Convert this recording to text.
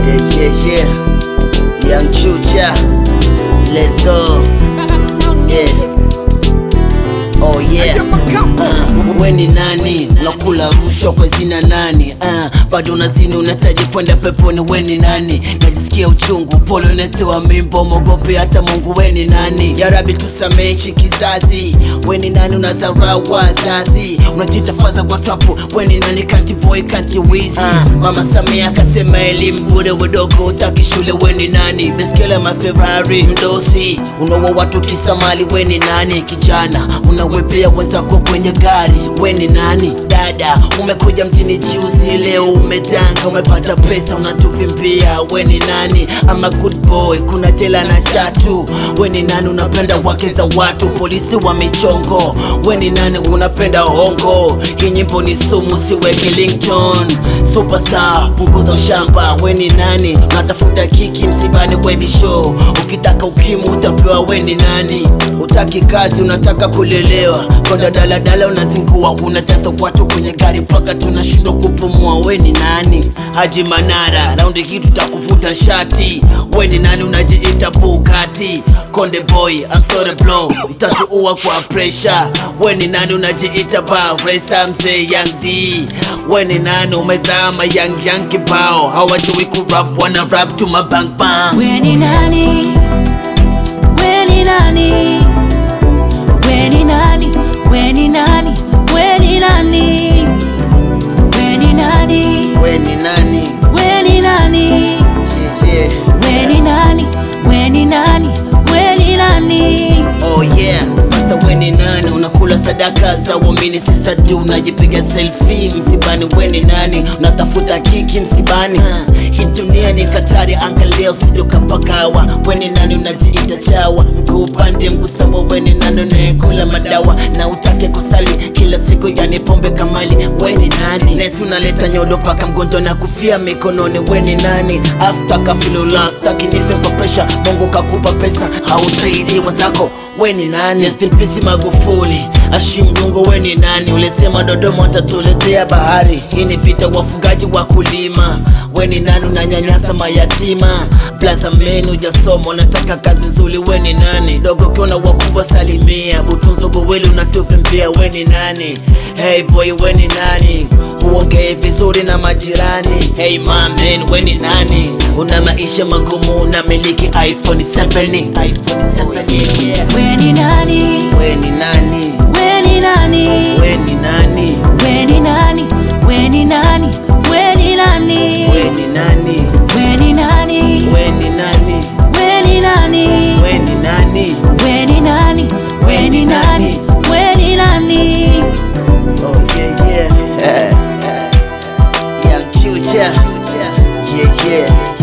Yeah, yeah, yeah. Young Chucha. Let's go. Yeah. Oh yeah. Uh, we ni nani? Unakula rushwa kwa zina nani? Uh, bado unazini unataji kwenda peponi, we ni nani? Najisikia uchungu, pole unatoa mimbo, mogope hata Mungu, we ni nani? Ya Rabbi tusamehe hichi kizazi, we ni nani? Unadharau wazazi, unajita fadha kwa trapu, we ni nani? Kanti boy, kanti wizi. Uh, Mama Samia akasema elimu bure, wadogo utaki shule, we ni nani? Beskele maferrari, mdosi, unaua watu kisamali, we ni nani? Kijana unawepea wenzako kwenye gari, we ni nani? Dada umekuja mjini juzi, leo umetanga, umepata pesa, unatuvimbia, we ni nani? Ama good boy, kuna jela na chatu, we ni nani? Unapenda wake za watu, polisi wa michongo, we ni nani? Unapenda hongo, hii nyimbo ni sumu, siweke Lington. Superstar, punguza ushamba, we ni nani? Unatafuta kiki msibani, webi show, ukitaka ukimu utapewa, we ni nani? Utaki kazi, unataka kulelewa, konda daladala unazingua, unajaza watu kwenye gari mpaka tunashindwa kupumua, we ni nani? Haji Manara, raundi hii tutakuvuta shati, we ni nani? Unajiita Bugatti Konde boy, I'm sorry bro, utatuua kwa pressure. We ni nani? Unajiita Baresa mzee Young D. We ni nani? Umezama young young kibao, hawajui kurap, wana rap tu mabang bang. We ni nani? We ni nani? We ni nani? We ni nani? We ni nani? We ni nani? We ni nani? We ni nani? Yeah, yeah. We ni nani? We ni nani? We ni nani? Oh yeah, Master we ni nani? Unakula sadaka za uamini sister du, unajipiga selfie msibani, we ni nani? Unatafuta kiki msibani. Uh, hii dunia ni katari, angalia usije ukapagawa. We ni nani? Unajiita chawa, mguu upande mguu sawa. We ni nani? Unayekula madawa na utake kusali kila siku, yani pombe kamali. We ni nani? Nesi unaleta nyodo paka mgonjwa na kufia mikononi. We ni nani? Astakafilula, staki nife kwa presha. Mungu kakupa pesa, hausaidii wenzako. We ni nani? Rest in peace Magufuli, Ashim Lungo. We ni nani? Ulisema Dodoma watatuletea bahari. Hii ni vita, wafugaji wa kulima. We ni nani? Unanyanyasa mayatima. Plaza menu ujasoma, unataka kazi nzuri. We ni nani? Dogo kiona wakubwa salimia. Butunzo boweli unatuvimbia. We ni nani? Hey boy, we ni nani? Uongee vizuri na majirani. Hey man, we ni nani? Una maisha magumu, unamiliki iPhone 7 iPhone 7 yeah. We ni nani? We ni nani? We ni nani? We ni nani? We ni nani? We ni nani? We ni nani? We ni nani? We ni nani? We ni nani? We ni nani? We ni nani? We ni nani? We ni nani? We ni nani? Oh yeah yeah. Young Chucha. Yeah yeah.